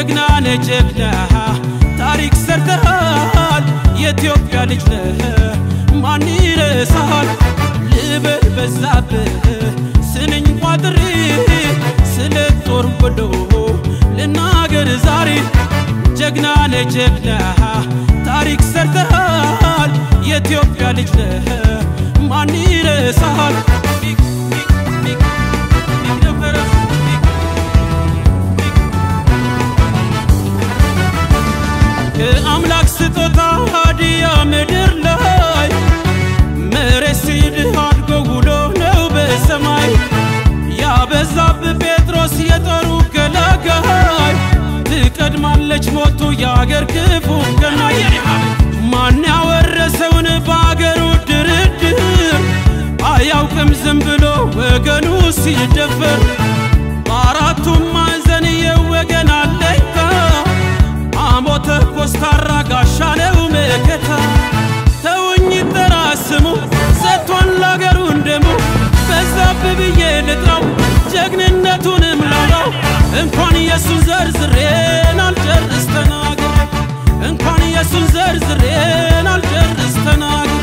ጀግና ነህ ጀግና ታሪክ ሰርተሃል የኢትዮጵያ ልጅ ነህ ማን ይረሳሃል ልበል በዛብህ ስንኝ ቋጥሬ ስለ ጦር ወሎ ልናገር ዛሬ ጀግና ነህ ጀግና ታሪክ ሰርተሃል የኢትዮጵያ ልጅ ነህ ማን ይረሳሃል ከአምላክ ስጦታ ሀዲያ ምድር ላይ መሬት ሲድህ አድጎ ውሎ ነው በሰማይ ያበዛብ ጴጥሮስ የጦሩ ገላጋይ ትቀድማለች ሞቱ የአገር ክፉ ገናይ ማን ያወረሰውን በአገሩ ድርድር አያውቅም ዝም ብሎ ወገኑ ሲደፈር በአራቱም ማዕዘን የወገን አለኝታ አሞተ ኮስታራ ጋሻ ነው መከታ ተውኝ ጠራ ስሙ ሰጥቷን ላገሩ እንደሙ በዛብ ብዬ ልጥራው ጀግንነቱንም ላውራው እንኳን የሱን ዘርዝሬን አልጨርስ ተናግሬ እንኳን የሱን ዘርዝሬን አልጨርስ ተናግሬ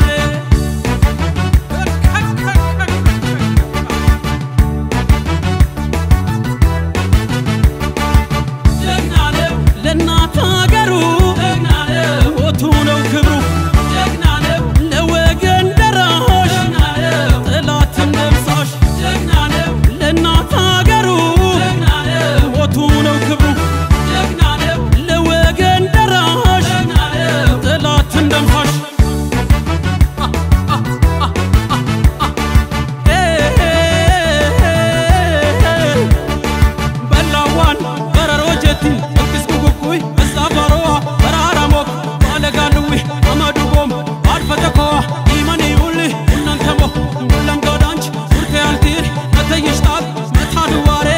ጀግና ነው ለእናት አገሩ ጀግና ነው ሞቱ ነው ክብሩ ጀግና ነው ለወገን ደራሽ ጀግና ነው ጠላትን ደምሳሽ ጀግና ነው ለእናት አገሩ ጀግና ነው ሞቱ ነው ክብሩ ጀግና ነው ለወገን ደራሽ ጀግና ነው ጠላትን ደምሳሽ በላዋን በረሮ ጀቲ እክስ ጉጉኩይ እዛ ባሮዋ በራራሞክ ባለጋልዊ አመዱ ቦም አድፈተኮዋ ኢመኒ ውሊ ሁለንተሞ ሁለም ጎዳንች ሱርቴ አልቲር መተይሽጣት መታድዋሬ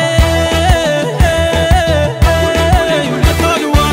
መታድዋሬ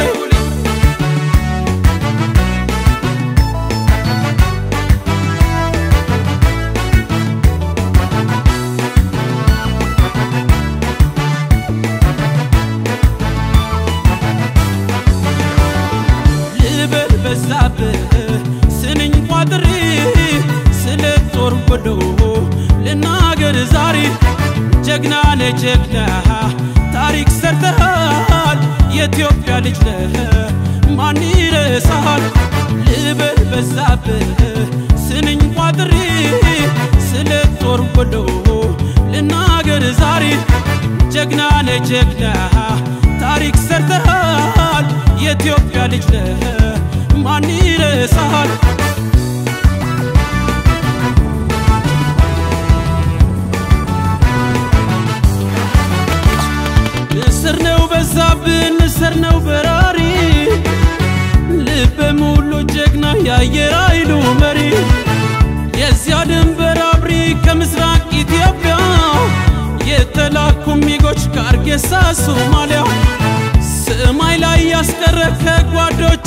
ልበል በዛብህ ስንኝ ቋጥሬ ስለ ጦር ወሎ ልናገር ዛሬ ጀግና ነህ ጀግና ታሪክ ሰርተሃል የኢትዮጵያ ልጅ ነህ ማን ይረሳሃል ልበል በዛብህ ስንኝ ቋጥሬ ስለ ጦር ወሎ ልናገር ዛሬ ጀግና ነህ ጀግና ታሪክ ሰርተሃል የኢትዮጵያ ልጅ ነህ ማን ይረሳሃል ንስር ነው በዛብህ ንስር ነው በራሪ ልበ ሙሉ ጀግና የአየር ኃይሉ መሪ የዚያ ድንበር አብሪ ከምስራቅ ኢትዮጵያ የተላኩ ሚጎች ከአርጌሳ ሶማሊያ ሰማይ ላይ ያስቀረ ከጓዶች